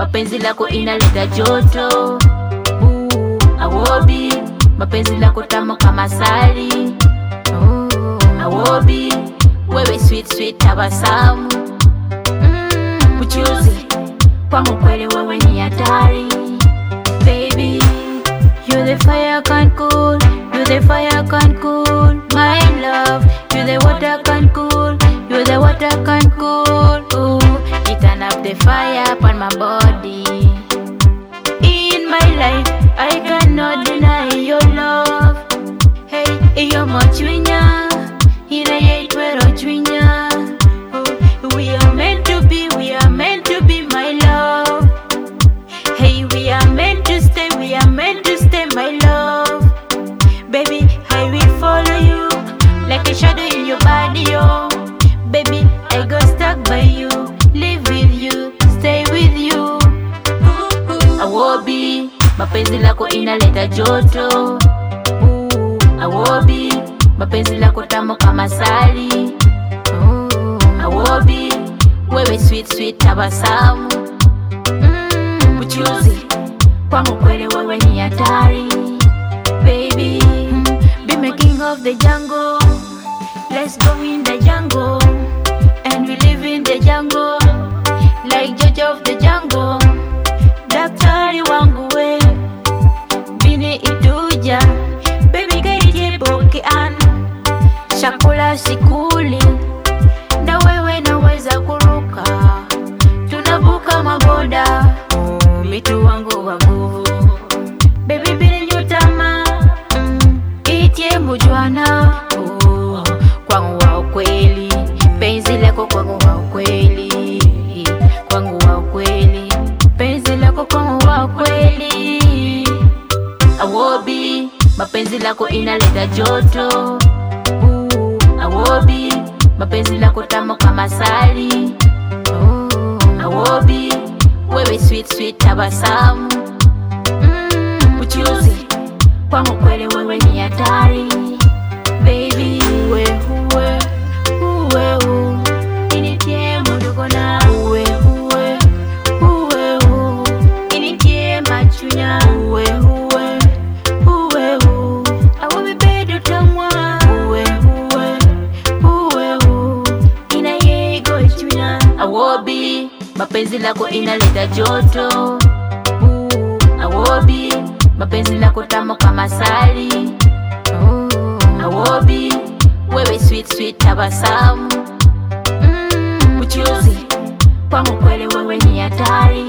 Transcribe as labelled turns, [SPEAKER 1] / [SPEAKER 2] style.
[SPEAKER 1] mapenzi lako inaleta joto uh, awobi mapenzi lako tamu kama sali uh, awobi wewe sweet sweet tabasamu mm, mchuzi kwangu kweli wewe ni hatari baby you're the fire can cool you're the fire can cool my love you're the water can cool you're the water can cool ooh you turn up the fire upon my body in my life i cannot deny your love hey iyo mochwinya inayeitwero chwinya Oh, we are meant to be we are meant to be my love Hey, we are meant to stay, we are meant to stay, my love. Baby, I will follow you like a shadow in your body, oh. Baby, I got stuck by you, live with you, stay with you. Awobi, mapenzi lako inaleta joto. Ooh, Awobi, mapenzi lako tamu kama sali. Ooh, Awobi, wewe sweet sweet tabasamu mm, mchuzi kwangu kweli wewe ni hatari baby be making of the jungle let's go in the jungle and we live in the jungle like judge of the jungle daktari wangu we bini ituja baby gaijebokean chakula sikuli na wewe naweza kuruka tunavuka maboda oh, mitu wangu wa nguvu bebi bini nyutama mm, itie mujwana oh, kwangu wa ukweli penzi lako kwangu wa ukweli kwangu wa ukweli penzi lako kwangu wa ukweli awobi mapenzi lako inaleta joto uh, awobi mapenzi lako tamu kama sali uh, awobi wewe sweet sweet tabasamu mm, mchuzi kwangu kweli wewe ni hatari baby uwe uwe uwe u initie mudogo na uwe uwe uwe u initie machunya uwe uwe uwe u awobi bedo tamwa uwe uwe uwe u inayego ichunya awobi mapenzi lako inaleta joto uh, awobi mapenzi lako tamu kama sali uh, awobi wewe sweet sweet tabasamu mm, mchuzi kwangu kweli wewe ni hatari